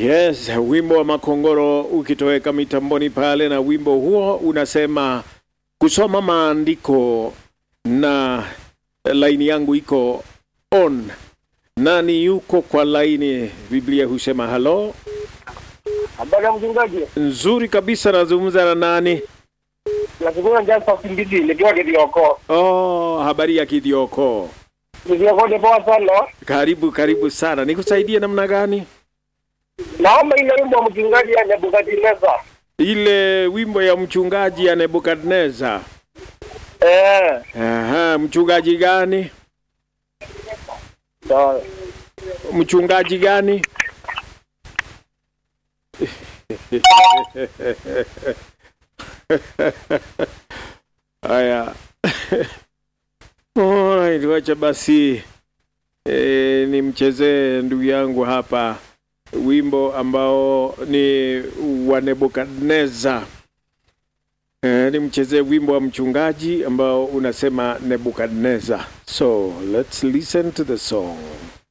Yes, wimbo wa Makongoro ukitoweka mitamboni pale, na wimbo huo unasema kusoma maandiko, na laini yangu iko on. Nani yuko kwa laini? Biblia husema halo. Habari ya mchungaji, Nzuri kabisa, nazungumza na nani? nashukuru Jasper Simbidi nikiwa Kitioko. Oh, habari ya Kidioko. Kitioko ni poa sana. Karibu karibu sana, nikusaidie namna gani? Naomba ile wimbo wa mchungaji ya Nebukadneza. Ile wimbo ya mchungaji ya Nebukadneza. Eh, Aha, mchungaji gani? sawa. Mchungaji gani? Haya. Alright, wacha basi e, nimchezee ndugu yangu hapa wimbo ambao ni wa Nebukadneza. E, nimchezee wimbo wa mchungaji ambao unasema Nebukadneza. So, let's listen to the song.